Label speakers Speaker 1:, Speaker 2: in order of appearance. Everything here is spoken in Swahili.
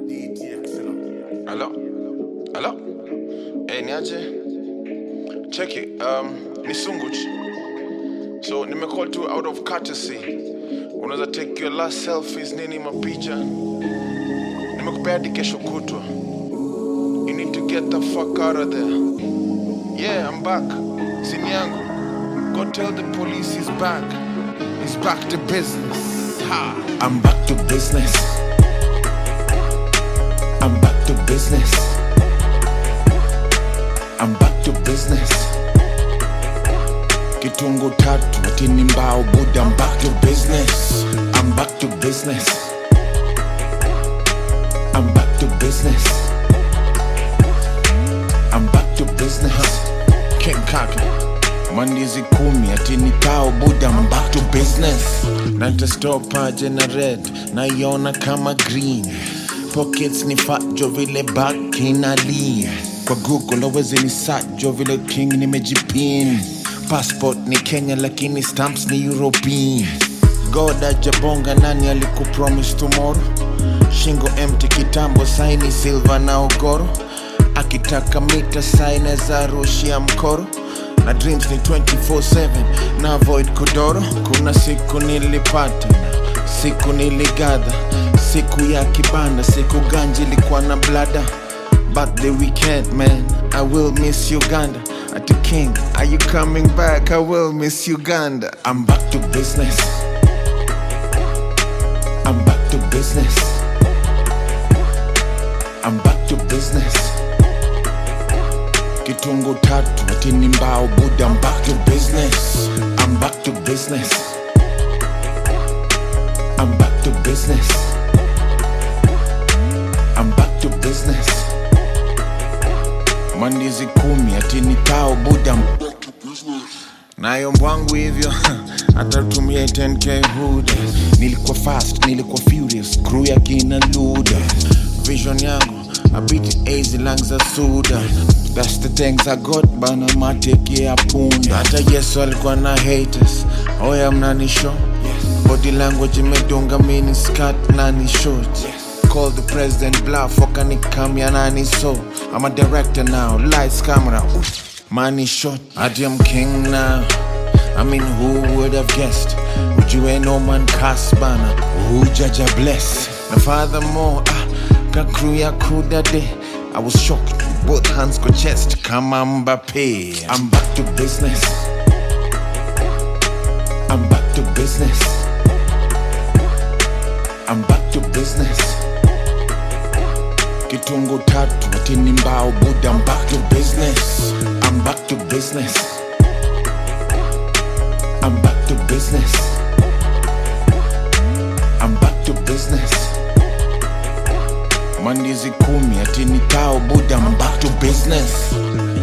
Speaker 1: Hello? Hello? Hey, niaje? Check it. Um, ni Sunguch. So, nimecall tu out of courtesy. Unaweza take your last selfies nini mapicha. Nimekupea hadi kesho kutwa. You need to get the fuck out of there. Yeah, I'm back. Simu yangu. Go tell the police he's back. He's back to business. Ha!
Speaker 2: I'm back to business. I'm back to business. I'm back to business. Kitungu tatu atini mbao buda. I'm back to business. I'm back to business. I'm back to business. I'm back to business. King Kaka. Mandizi kumi atini tao buda. I'm back to business. Natastopa jena red naiona kama green pockets ni fajo vile back inali kwa google awezi ni sajo vile king nimejipin passport ni kenya lakini stamps ni european god ajabonga nani alikupromise tomorrow shingo empty kitambo saini silver na ogoro akitaka mita saine za rushia mkoro na dreams ni 24/7 na avoid kodoro kuna siku nilipata na siku niligadha siku ya kibanda siku ganji ilikuwa na blada but the weekend man i will miss uganda at the king are you coming back i will miss uganda i'm back to business i'm back to business i'm back to business kitungu tatu atini mbao buda I'm back to business I'm back to business I'm back to business I'm back to business mandizi kumi atini tao buda I'm back to business nayo mbwangu hivyo atatumia 10k huda nilikuwa fast nilikuwa furious crew ya kina luda vision yangu abiti easy lang za suda That's the things I got bana mateke ya punda hata yesu alikuwa na haters oya mnani show body language imedunga mini skirt nani short Call the president bluff wakanikamya nani so I'm a director now lights camera oof, money shot Adi I'm king now I mean who would have guessed Would you ain't no man cast bana Who judge a bless Now furthermore ah, ka crew ya crew that day I was shocked both hands go chest kama Mbappe I'm back to business I'm back to business I'm back to business Kitungu tatu atini mbao buda I'm back to business I'm back to business I'm back to business I'm back to business mandizi kumi atini tao buda I'm back to business